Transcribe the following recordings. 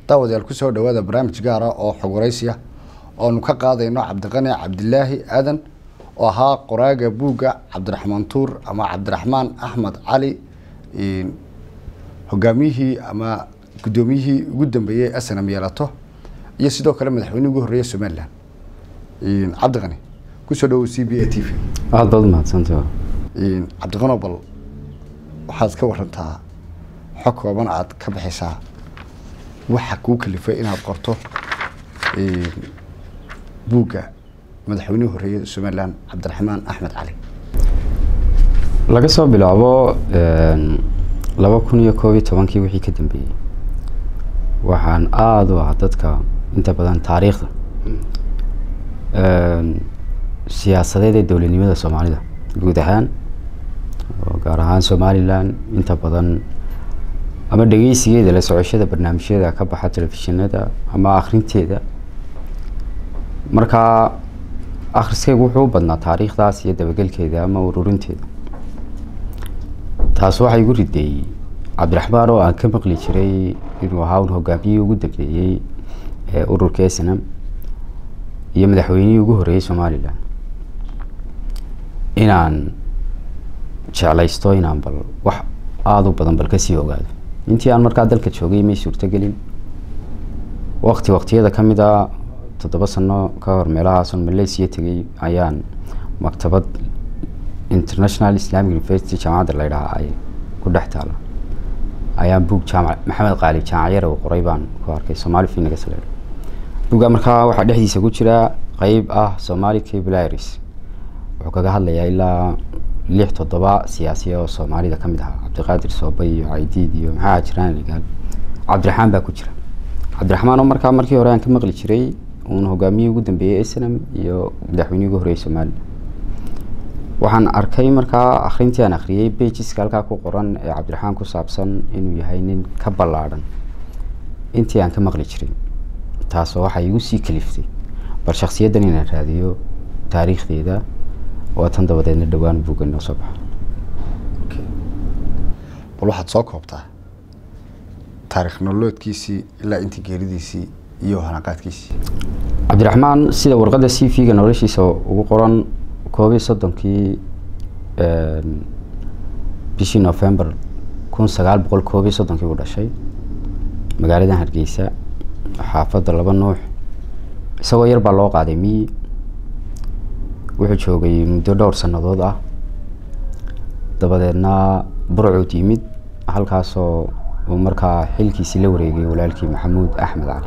daawadayaal kusoo dhawaada barnaamij gaara oo xog waraysiya oonu ka qaadayno cabdiqani cabdilaahi aadan oo ahaa qoraaga buugga cabdiraxmaan tuur ama cabdiraxmaan axmed cali hogaamiyihii ama guddoomiyihii ugu dambeeyey snm yeelato iyo sidoo kale madaxweynihii ugu horreeya somalilan cabdiqani kusoo dhawow c b a t v aada baad umahadsanta cabdiqano bal waxaad ka warantaa xog kooban aad ka bixisaa waxa kuu kalifay inaad qorto buugga madaxweynihii horreeyay somalilan cabdiraxmaan axmed cali laga soo bilaabo laba kun iyo koob iyo tobankii wixii ka dambeeyey waxaan aada u ah dadka inta badan taariikhda siyaasadeed ee dowladnimada soomaalida guud ahaan oo gaar ahaan somalilan inta badan ama dhegeysigeeda la socoshada barnaamijyada ka baxa telefishinada ama akrinteeda markaa akhriskaygu wuxuu u badnaa taariikhdaas iyo dabagelkeeda ama ururinteeda taas waxaa igu rideeyey cabdiraxmaan oo aan ka maqli jiray inuu ahaa un hogaamiyihii ugu dambeeyey ee ururka snm iyo madaxweynihii ugu horreeyey somalilan inaan jeclaysto inaan bal wax aada u badan bal kasii ogaado intii aan markaa dalka joogay may suurtogelin wakti waktiyada ka mid a toddoba sano ka hor meelahaason malaysia tegay ayaan maktabad international islamic university jaamacadda la ydhahaa ay ku dhex taala ayaan buug jaamac maxamed qaali jaamacyare uu qoray baan ku arkay somaali finagas la buugga markaa waxaa dhexdiisa ku jira qeyb ah somali cablaris wuxuu kaga hadlayaa ilaa lix toddoba siyaasiya oo soomaalida ka mid ahaa cabdiqaadir soobay iyo caydiid iyo maxaa jiraan ligaal cabdiraxmaan baa ku jira cabdiraxmaan oo markaa markii hore aan ka maqli jiray uun hogaamiyihii ugu dambeeyey snm iyo madaxweynihii ugu horreeyey somalilan waxaan arkay markaa akrintii aan akhriyey bejiska halkaa ku qoran ee cabdiraxmaan ku saabsan inuu yahay nin ka ballaadhan intii aan ka maqli jiray taasoo waxay igu sii kaliftay bal shaksiyaddan inaan raadiyo taariikhdeeda oo tan dabadeedna dhowaan buugga inoo soo baxa bal waxaad soo koobtaa taarikh noloodkiisii ilaa intii geeridiisii iyo hanaqaadkiisii cabdiraxmaan sida warqadda c v ga noloshiisa ugu qoran koob iyo soddonkii bishii november kun sagaal boqol koob iyo soddonkii uu dhashay magaaladan hargeysa xaafadda laba nuux isagoo yar baa loo qaaday miyi wuxuu joogay muddo dhowr sannadood ah dabadeedna burcuud yimid halkaasoo uu markaa xilkiisii la wareegay walaalkii maxamuud axmed cali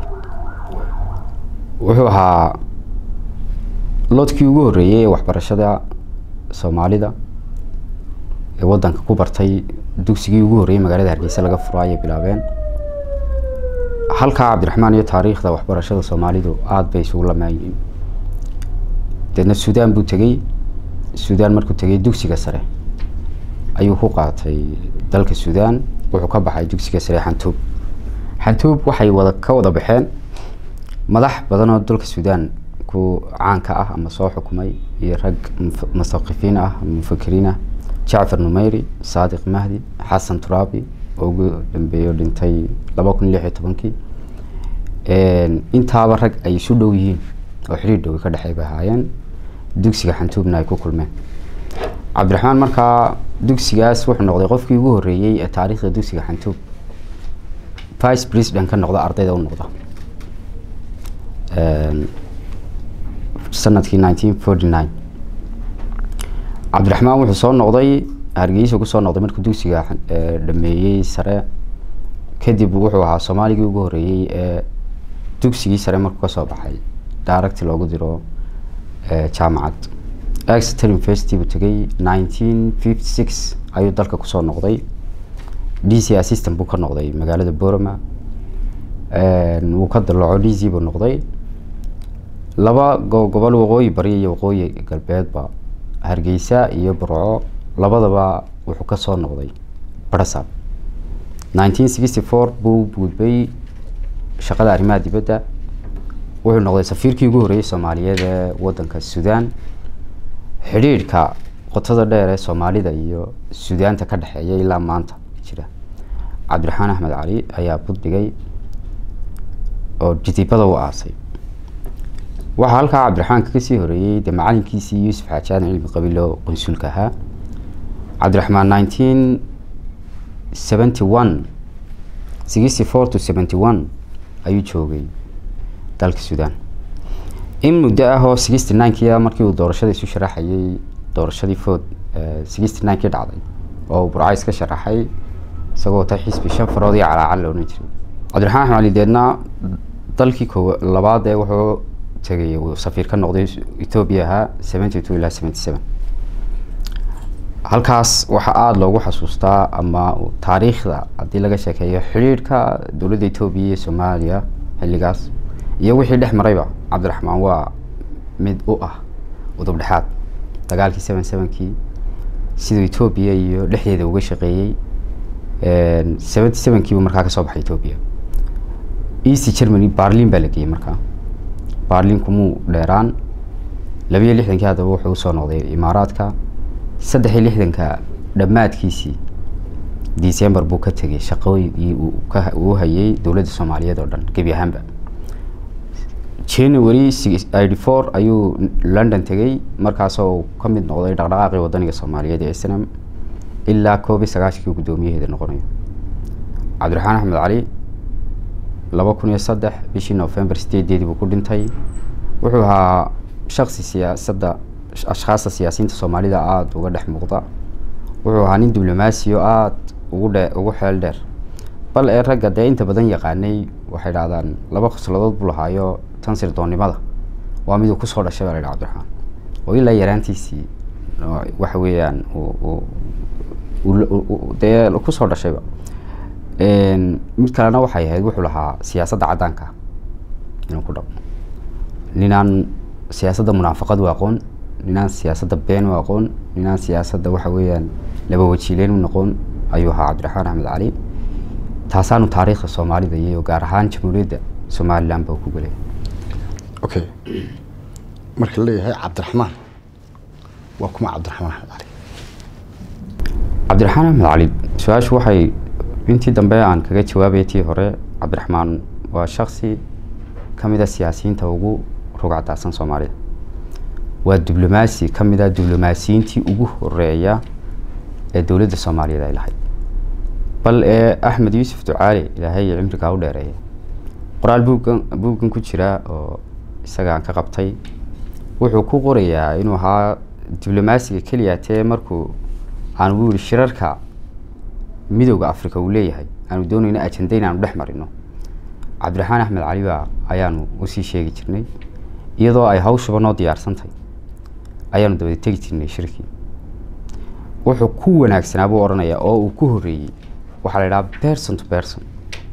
wuxuu ahaa loodkii ugu horreeyey ee waxbarashada soomaalida ee waddanka ku bartay dugsigii ugu horreeyey magaalada hargeysa laga furo ayay bilaabeen halkaa cabdiraxmaan iyo taariikhda waxbarashada soomaalidu aada bay isugu lamaayihiin deedna suudaan buu tegey suudaan markuu tegey dugsiga sare ayuu ku qaatay dalka suudaan wuxuu ka baxay dugsiga sare xantuub xantuub waxay wada ka wada baxeen madax badan oo dalka suudaan ku caanka ah ama soo xukumay iyo rag musaqifiin ah ama mufakiriin ah jacfar numeyri saadiq mahdi xasan turaabi oo ugu dambeeyo dhintay laba kun lix iyo tobankii intaaba rag ay isu dhow yihiin oo xiriir dhowi ka dhexey bay ahaayeen dugsiga xantuubna ay ku kulmeen cabdiraxmaan markaa dugsigaas wuxuu noqday qofkii ugu horreeyey ee taariikhda dugsiga xantuub vice president ka noqda ardayda u noqda sanadkii nineteen forty nine cabdiraxmaan wuxuu soo noqday hargeysa kusoo noqday markuu dugsiga dhameeyey sare kadib wuxuu ahaa soomaaligii ugu horreeyey ee dugsigii sare markuu kasoo baxay daaragti loogu diro jaamacad exeter university buu tegay nineteen fifty six ayuu dalka kusoo noqday d c assistant buu ka noqday magaalada boroma wuu ka dalaco d c buu noqday laba gobol waqooyi bari iyo waqooyi galbeedba hargeysa iyo burco labadaba wuxuu kasoo noqday barasab nineteen sixty four buu gudbay shaqada arrimaha dibadda wuxuu noqday safiirkii ugu horreeyey soomaaliyeed ee waddanka suudaan xidhiidhka qotada dheer ee soomaalida iyo suudaanta ka dhexeeya ilaa maanta jira cabdiraxmaan axmed cali ayaa budhigay oo jidibada u aasay waxaa halkaa cabdiraxmaan kaga sii horeeyey dee macalinkiisii yuusuf xaaji aadan cilmi qabiilo qunsulka ahaa cabdiraxmaan nineteen seventy one sixty four to seventy one ayuu joogay dalka suudaan in muddo ah oo sixty ninekii markii uu doorashada isu sharaxayay doorashadii food sixty ninekii dhacday oo uu burcays ka sharaxay isagoo ta xisbi shan farood iyo calaacal la odhan jiray cabdiraxmaan axmed cali deedna dalkii koo labaad ee wuxuu tegay uu safiir ka noqday ethoobia ahaa seventy two ilaa seventy seven halkaas waxaa aada loogu xasuustaa ama taariikhda haddii laga sheekeeyo xidhiidhka dowladda etoobiya iyo soomaaliya xilligaas iyo wixii dhex marayba cabdiraxmaan waa mid u ah udub dhexaad dagaalkii seven sevenkii siduu etoobiya iyo dhexdeeda uga shaqeeyey seventy sevenkiibu markaa kasoo baxay etoobiya east germany barlin baa la geeyey markaa barlin kumuu dheeraan labiyo lixdankii haddaba wuxuu usoo noqday imaaraadka saddex iyo lixdanka dhammaadkiisii december buu ka tegay shaqooyii uu hayay dowladda soomaaliyeed oo dhan gebi ahaanba january eighty four ayuu london tegay markaasoo ka mid noqday dhaqdhaqaaqii wadaniga soomaaliyeed ee snm ilaa koob iyo sagaashankii guddoomiyaheeda noqonayo cabdiraxmaan axmed cali laba kun iyo saddex bishii november sideedeedii buu ku dhintay wuxuu ahaa shaksi siyaasadda ashkhaasta siyaasiyiinta soomaalida aada uga dhex muuqda wuxuu ahaa nin diblomaasi oo aada ugu dhe ugu xeel dheer bal ee ragga dee inta badan yaqaanay waxay dhahdaan laba khosladood buu lahaayo tan sirdoonnimada waa miduu kusoo dhashay baa la yidhaha cabdiraxmaan oo ilaa yaraantiisii waxa weeyaan dee kusoo dhashayba mid kalena waxay ahayd wuxuu lahaa siyaasadda caddaanka inuu ku dhaqmo ninaan siyaasadda munaafaqad u aqoon ninaan siyaasadda been u aqoon ninaan siyaasadda waxa weeyaan laba wajiileyn u noqon ayuu ahaa cabdiraxmaan axmed cali taasaanu taariikhda soomaalida iyo gaar ahaan jamhuuriyadda somaliland ba ku gelay okay marka la leeyahay cabdiraxmaan waa kuma cabdiraxmaan axmed cali cabdiraxmaan axmed cali su-aashu waxay intii dambe aan kaga jawaabaya tii hore cabdiraxmaan waa shaksi ka mid a siyaasiyiinta ugu rugcadaasan soomaalida waa diblomaasi ka mid a diblomaasiyiintii ugu horeeya ee dowladda soomaaliyeed ay lahayd bal ee axmed yuusuf ducaali ilaahay cimrigaa u dheereeya qoraal buuggan buuggan ku jira oo isagaan ka qabtay wuxuu ku qorayaa inuu ahaa diblomaasiga keliya tee markuu aan u yihi shirarka midowda africa uu leeyahay aanu doonayno ajenda inaanu dhex marino cabdiraxmaan axmed cali baa ayaanu usii sheegi jirnay iyadoo ay hawshuba noo diyaarsantahay ayaanu dabada tegi jirnay shirkii wuxuu ku wanaagsanaa buu odhanayaa oo uu ku horreeyey waxaa la idhaha person to person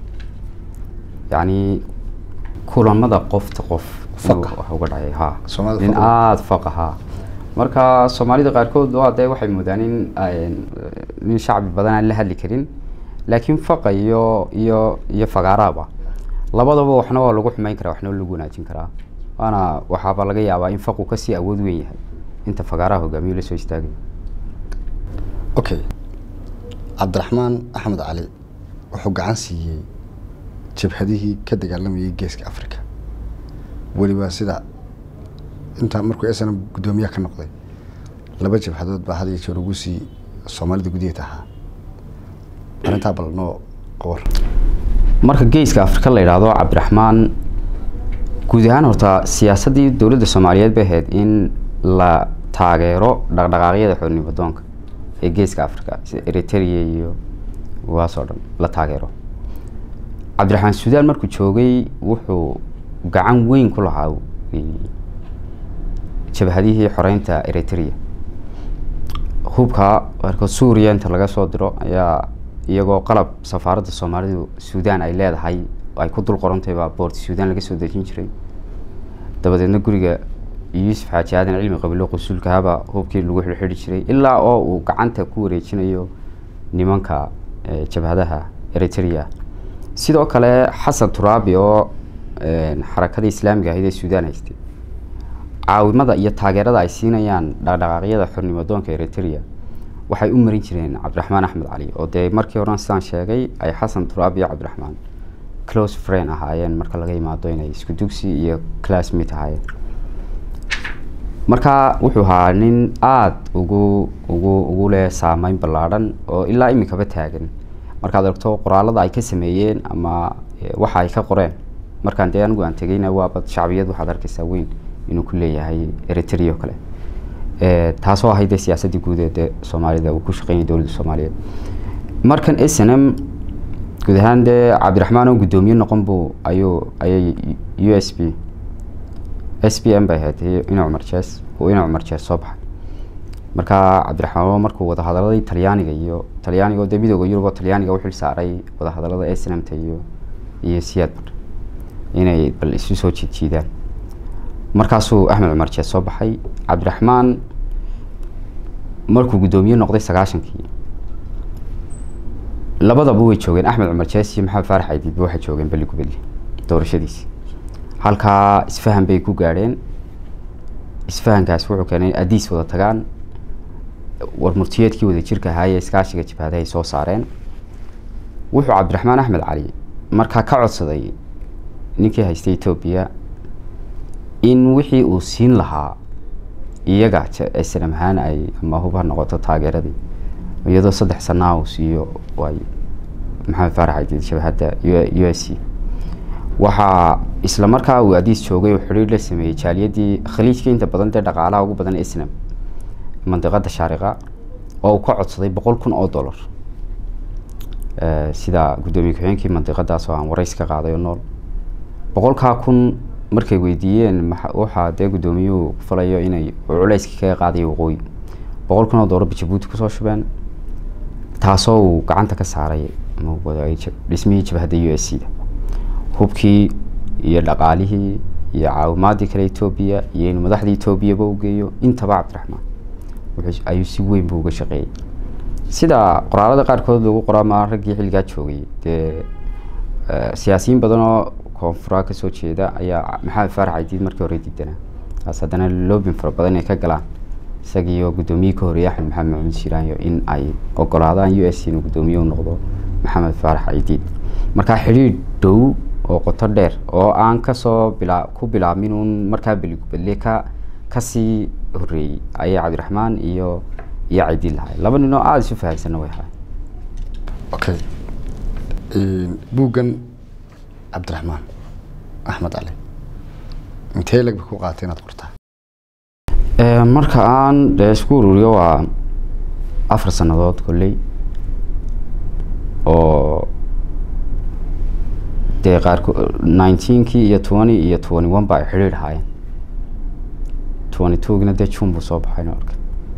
yacni kulamada qofta qof Faqa. wax uga dhacay ha Soomaalida nin faqa. aada faqa ha marka soomaalida qaarkood waa dee waxay moodaan in ay- nin shacbi badan aan la hadli karin laakiin faqa iyo iyo iyo fagaaraaba labadaba waxna waa lagu xumeyn karaa waxna waa lagu wanaajin karaa waana waxaaba laga yaabaa in faqu kasii awood weyn yahay inta fagaaraha hogaamiyo la soo istaagay okay cabdiraxmaan axmed cali wuxuu gacan siiyey jabhadihii ka dagaalamayay geeska africa weliba sida intaa markuu snm guddoomiyaha ka noqday laba jabhadood baa had iyo jeer ugu sii soomaalida gudaheed ahaa arrintaa bal noo qowar marka geeska afrika la yidhaahdo cabdiraxmaan guud ahaan horta siyaasaddii dowladda soomaaliyeed bay ahayd in la taageero dhaqdhaqaaqyada xornimo doonka ee geeska afrika sida eritrea iyo kuwaasoo dhan la taageero cabdiraxmaan suudaan markuu joogay wuxuu gacan weyn ku lahaa eh, jabhadihii xoreynta eritrea hubka marka suuriya inta laga soo diro ayaa iyagoo qalab safaaradda soomaalidu suudaan ay leedahay ay ku dul qorantay baa boorti suudaan laga soo dejin jiray dabadeedna guriga yuusuf xaaji aadan cilmi qabilo qusuulkahaba hubkii lagu xidhxidhi jiray ilaa oo uu gacanta ku wareejinayo nimanka eh, jabhadaha eritrea sidoo kale xasan turaabi oo eh, xarakada islaamiga ahayd ee suudaan haystay caawimada iyo taageerada ay siinayaan dhaqdhaqaaqyada xornimo doonka eritrea waxay u marin jireen cabdiraxmaan axmed cali oo dee markii horan sidaan sheegay ay xasan turaab iyo cabdiraxmaan close friend ahaayeen marka laga yimaado inay isku dugsi iyo classmate ahaayeen marka wuxuu ahaa nin aada ugu ugu ugu leh saameyn ballaadhan oo ilaa imikaba taagan markaad aragto qoraalada ay ka sameeyeen ama waxa ay ka qoreen markaan dee anigu aan tegeyna waaba shacbiyad waxaad arkaysaa weyn inuu ku leeyahay eritrea o kale taasoo ahayd dee siyaasaddii guud ee dee soomaalida uu ku shaqeynaya dowladda soomaaliyeed markan s n m guud ahaan dee cabdiraxmaan oo guddoomiye noqon buu ayuu ayay u s b s b m bay ahayd ina cumar jees uu ina cumar jees soo baxay marka cabdiraxmaan markuu wadahadaladii talyaaniga iyo talyaaniga dee midooda yurub oo talyaaniga u xil saaray wadahadalada s n m ta iyo iyo siyaad bar inay bal isu soo jiidjiidaan markaasuu axmed cumar jees soo baxay cabdiraxmaan markuu guddoomiye noqday sagaashankii labadaba way joogeen axmed cumar jees iyo maxamed faarax aydiidba waxay joogeen beli gubadle doorashadiisi halkaa isfahan bay ku gaadheen isfahankaas wuxuu keenay adiis wada tagaan war murtiyeedkii wada jirka ahaayee iskaashiga jibhadahay soo saareen wuxuu cabdiraxmaan axmed cali markaa ka codsaday ninkii haystay etoobiya in wixii uu siin lahaa iyaga snam ahaan ay ama hub ha noqoto taageeradii iyadoo saddex sanaa uu siiyo waay maxamed faarax aydiid shabahadda u s c waxaa isla markaa uu adiis joogay uu xidhiir la sameeyey jaaliyadii khaliijka inta badan dee dhaqaalaha ugu badan snam mandiqada shaariqa oo uu ka codsaday boqol kun oo dollar sida guddoomiye ku-xigeenkii mandiqadaas oo aan warays ka qaaday oo nool boqolkaa kun markay weydiiyeen waxaa dee guddoomiyuhu ku falayo inay culayskii kaga qaadayo waqooyi boqol kun oo dollar ba jabuuti kusoo shubeen taasoo uu gacanta ka saaray dhismihii jabhadda u s c da hubkii iyo dhaqaalihii iyo caawimaadii kale etoobiya iyo inuu madaxda etoobiyaba u geeyo intaba cabdiraxmaan ayuu si weyn buu uga shaqeeyey sida qoraalada qaarkood lagu qoraa ma raggii xilligaa joogay dee siyaasiyiin badan oo koonfuraa kasoo jeeda ayaa maxamed faarax aydiid markii hore diidanaa taas haddana loobin fara badan ay ka galaan isagiiyo guddoomiye ka horeeyay axmed maxamed maxamuud shiraanyo in ay ogolaadaan u s inuu guddoomiye u noqdo maxamed faarax aydiid markaa xidhiidh dhow oo qoto dheer oo aan kasoo bila ku bilaabmin uun markaa beligubadle ka kasii horeeyey ayay cabdiraxmaan iyo iyo caydiid lahay laba nin oo aada isu fahamsanna way ahay okay buuggan cabdiraxmaan axmed cali intee lagba ku qaatay inaad qortaa marka aan dee isku ururiyo waa afar sannadood kolley oo dee qaarko nineteenkii iyo twenty iyo twenty one ba ay xidhiidh ahaayeen twenty twogina dee june buu soo baxay noolka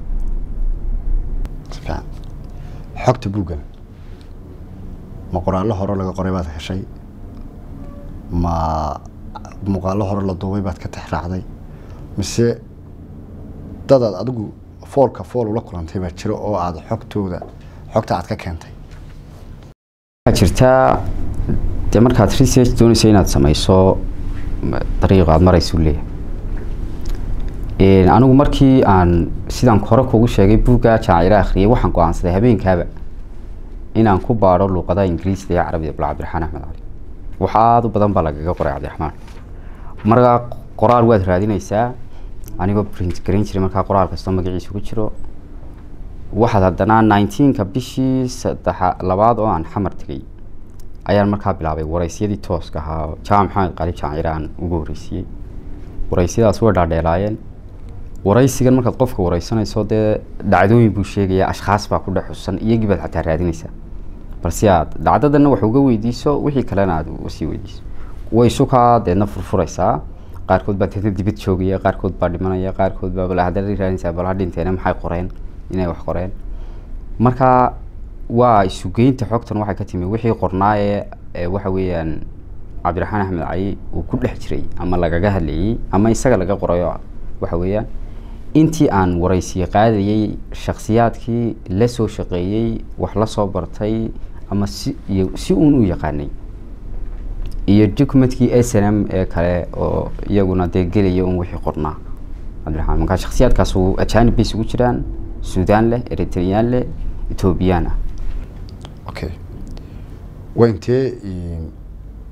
si fiican xogta buuggan ma qoraallo hore laga qoray baad heshay ma muuqaallo hore la duubay baad ka tixraacday mise dadaad adigu foolka fool ula kulantay baa jiro oo aada xogtooda xogta aad ka keentay waxaa jirtaa dee markaad research doonaysa inaad sameyso dariiqa aad maraysu leeyahay anigu markii aan sidaan hore kugu sheegay buugga jaacira akhriyay waxaan go-aansaday habeenkaaba inaan ku baadho luuqadaha ingiriisda iyo carabiga bal cabdiraxmaan axmed cali wax aada u badan baa lagaga qoray cabdiraxmaan markaa qoraal waad raadinaysaa anigoo print garan jiray markaa qoraal kastoo magaciisa ku jiro waxaad haddana nineteenka bishii saddexa labaad oo aan xamar tegay ayaan markaa bilaabay waraysyadii tooska ahaa jaamac maxamed qali jaacire aan ugu horeysiiyey waraysiyadaas way dhaadheelaayeen waraysigan markaad qofka wareysanayso dee dhacdooyin buu sheegaya ashkhaas baa ku dhex xusan iyagii baad xataa raadinaysaa balse aad dhacdadana wax uga weydiiso wixii kalena aad usii weydiiso way sukaa deedna furfuraysaa qaarkood baa deedna dibad joogaya qaarkood baa dhimanaya qaarkood baa bal haddana raadinaysaa bal ha dhinteena maxay qoreen inay wax qoreen marka waa isugeynta xogtan waxay ka timi wixii qornaaye waxa weeyaan cabdiraxmaan axmed cali uu ku dhex jiray ama lagaga hadlayey ama isaga laga qorayo waxa weeyaan intii aan waraysiye qaadayey shaksiyaadkii la soo shaqeeyey wax la soo bartay ama si iyo si uun u yaqaanay iyo documentkii s n m ee kale oo iyaguna dee gelaya un wixii qornaa cabdiraxmaan markaa shaksiyaadkaas ajaanib bay isugu jiraan suudaan leh eritreyaan leh etoobiyaan ah okay waa intee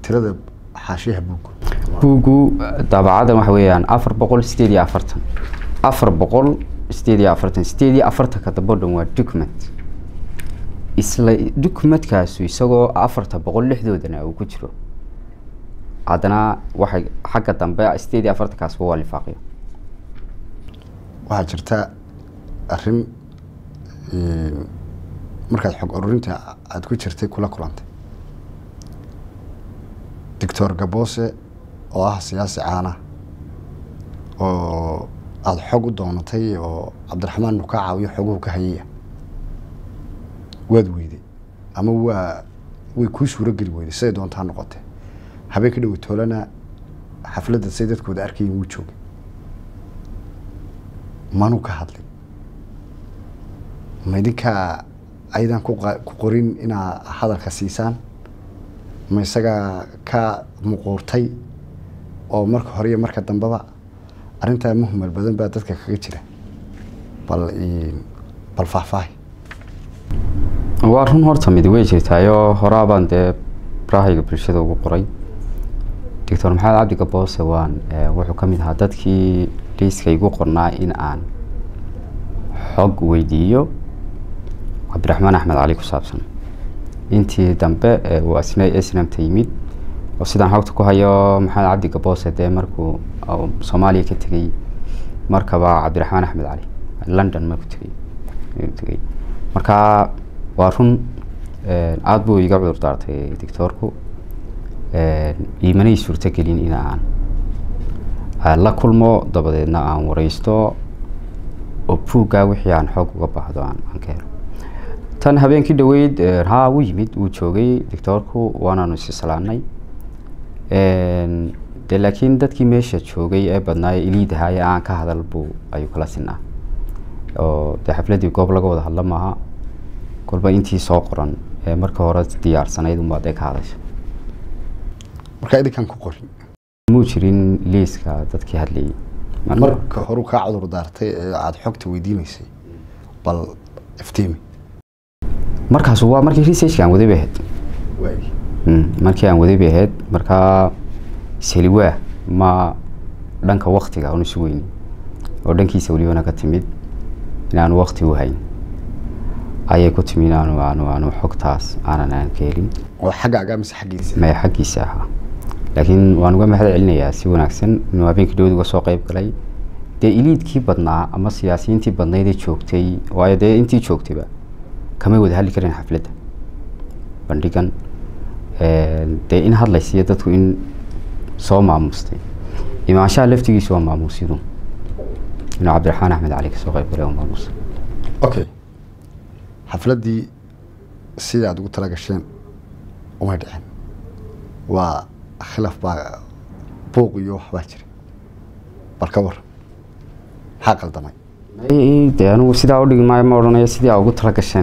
tirada xaashiyaha buugga buuggu daabacadan waxa weeyaan afar boqol sideed iyo afartan afar boqol sideed iyo afartan sideed iyo afartanka dambe o dhan waa document isla documentkaasu isagoo afarta boqol lixdoodana uu ku jiro haddana waxay xagga dambe sideed iyo afartankaasba waa lifaaqyo waxaa jirta arrin markaad xog ururinta aada ku jirtay kula kulantay doctor gaboose oo ah siyaasi caana oo aada xog u doonatay oo cabdiraxmaan nu kaa caawiyo xoguhu ka hayaya waad weyday ama waa way kuu suuro geli weyday siday doontaa noqotee habeen ka dhowe toolana xafladda say dadkooda arkayin wuu joogay manuu ka hadlin ma idinkaa aydan ku qorin inaa hadalka siisaan ma isagaa ka muquurtay oo marka hore iyo marka dambeba arrintaa muhmal badan baa dadka kaga jira bal bal faahfaahi waa run horta mid way jirtaayoo horaabaan dee barahayga bulshada ugu qoray doctor maxamed cabdi gaboose waan wuxuu ka mid ahaa dadkii liiska igu qornaa in aan xog weydiiyo cabdiraxmaan axmed cali ku saabsan intii dambe uu asna snamta yimid oo sidaan xogta ku hayo maxamed cabdi gaboose dee markuu soomaaliya ka tegey markaba cabdiraxmaan axmed cali london markuu tegey tegey marka waa run aada buu iga cudur daartay doctoorku imanay suurtogelin in aan la kulmo dabadeedna aan wareysto oo buuggaa wixii aan xoog uga baahdo aan ka helo tan habeenkii dhaweyd haa wuu yimid wuu joogay doctoorku waanaanu isisalaanay de laakiin dadkii meesha joogay ee badnaaye iliidahaa ee aan ka hadal buu ayuu kala sinaa oo dee xafladdii goob laga wada hadla maaha kolba intii soo qoran ee marka hore diyaarsanayd unbaa dee ka hadasha markaa idinkaan ku qorin muu jirin liiska dadkii hadlayay marka horu kaa cudur daartay ee aada xogta weydiinaysay bal iftiimi markaas waa markii researchka aan waday bay ahayd markii aan waday bay ahayd markaa seliwaa ma dhanka waktiga aan isu weyni oo dhankiisa welibana ka timid inaanu wakti u hayn ayay ku timi inaanu aanu aanu xogtaas aanan aan ka helin oo xaggaaga mise xaggiisa maya xaggiisa ahaa laakiin waan uga mahad celinayaa si wanaagsan inuu habeenkii dhawad uga soo qeyb galay dee iliidkii badnaa ama siyaasiyiintii badnaydee joogtay waayo dee intii joogtayba kamay wada hadli karin xafladda bandhigan dee in hadlaysiiyo dadku in soo maamustay imaanshaha laftigiisu waa maamuusyadu inuu cabdiraxmaan axmed cali kasoo qeyb galay oo maamuusa okay xafladdii sidai aada ugu tala gasheen umay dhicin waa khilaaf baa buuq iyo waxbaa jira bal ka waran maxaa qaldamay de anigu sidaa udhigi maayo ma odhanayo sidii aa ugu tala gasheen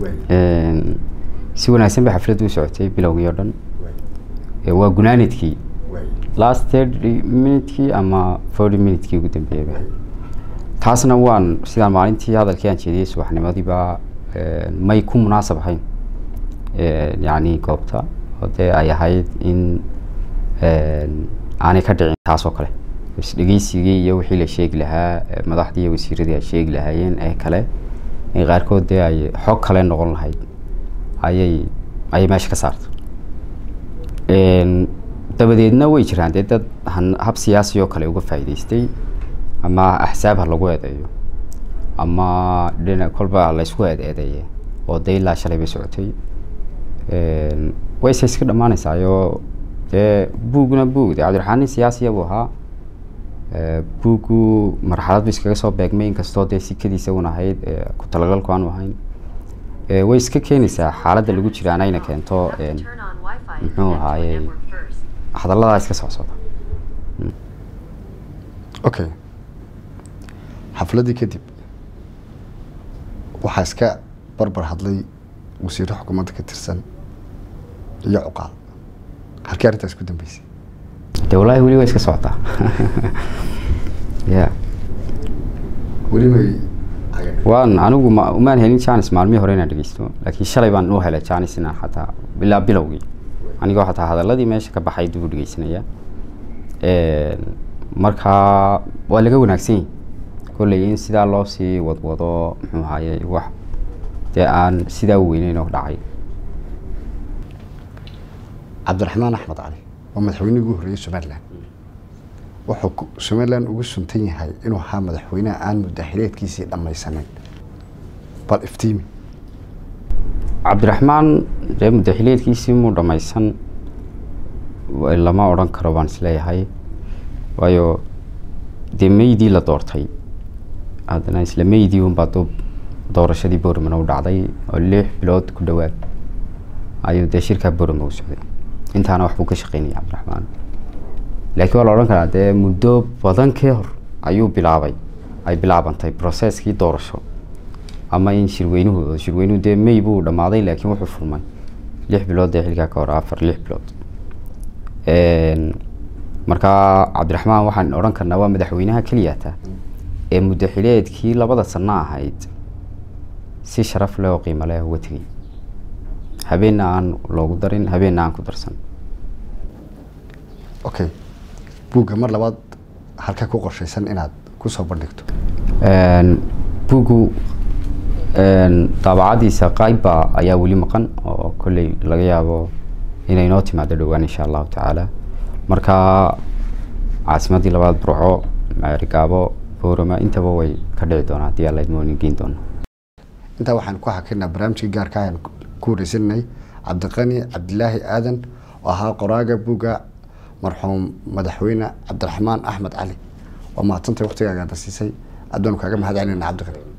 si wanaagsan bay xafladdu u socotay bilowgii oo dhan waa gunaanidkii last thirty minutekii ama forty minutekii ugu dambeeyaba taasna waan sidaan maalintii hadalkii aan jeediyey subaxnimadiiba may ku munaasab ahayn yacni goobta oo dee ay ahayd in aanay ka dhicin taas oo kale isdhegeysigii iyo wixii la sheegi lahaa madaxdii iyo wasiiradii ay sheegi lahaayeen ee kale ee qaarkood dee ay xog kale noqon lahayd ayay ayay meesha ka saarta dabadeedna way jiraan dee dad hab siyaasi oo kale uga faa'iidaystay ama axsaab ha lagu eedeeyo ama dhina kolba laysku eed eedeeye oo dee ilaa shalay bay socotay wayse iska dhammaanaysaayo dee buugna buug dee cabdiraxmaan nin siyaasiya buu ahaa buuggu marxalad bu iskaga soo beegmay inkastoo dee sikadiisa un ahayd ku talagalku aanu ahayn way iska keenaysaa xaaladda lagu jira anayna keento muxuu ahaaye hadalladaa iska socsocda okay xafladdii kadib waxaa iska barbar hadlay wasiiro xukuumadda ka tirsan iyo cuqaal halkii arrintaas ku dambeysay de wallaahi weli waa iska socotaa ya weli may waan anigu ma umaan helin janis maalmihii hore inaan dhegeysto laakiin shalay baan u helay janis inaan xataa ilaa bilowgii anigoo xataa hadaladii meesha ka baxay dib u dhegeysanaya markaa waa laga wanaagsan yahi kolley in sidaa loo sii wadwado muxuu ahaye wax dee aan sidaa weyneyn oo dhacay cabdiraxmaan axmed cali waa madaxweynihii ugu horreeyey somalilan wuxuu somalilan ugu suntan yahay inuu ahaa madaxweyneha aan mudaxileedkiisii dhammaysaneyn bal iftiimi cabdiraxmaan dee mudaxileedkiisii muu dhammaysan lama odhan karo baan isleeyahay waayo dee meydii la doortay haddana isla meydii unbaa dub doorashadii boorman u dhacday oo lix bilood ku dhowaad ayuu dee shirkaa boorman u socday intaana waxbuu ka shaqeynaya cabdiraxmaan laakiin waa la odhan karaa dee muddo badan ka hor ayuu bilaabay ay bilaabantay processkii doorasho ama in shirweynuhu shirweynuhu dee may buu dhammaaday laakiin wuxuu furmay lix bilood ee xilkaa ka hor afar lix bilood markaa cabdiraxmaan waxaan odhan karnaa waa madaxweynaha keliyata ee mudaxileedkii labada sano ahayd si sharaf leh oo qiimo leh uga tegay habeenna aan loogu darin habeenna aan ku darsan okay buugga mar labaad halka ku qorshaysan inaad kusoo bandhigto buuggu daabacadiisa qaybba ayaa weli maqan oo kolley laga yaabo inay noo timaado dhowaan insha allahu tacaala marka caasimadii labaad burco maarigaabo boorama intaba way ka dhici doonaa haddii alla idmooni geyn doono intaa waxaan ku xakinaa barnaamijkii gaarka ayaan ku wareysanay cabdiqani cabdilaahi aadan oo ahaa qoraaga buugga marxuum madaxweyne cabdiraxmaan axmed cali waa mahadsantay waktigaaga ada siisay aad baanu kaaga mahad celinayna cabdiqani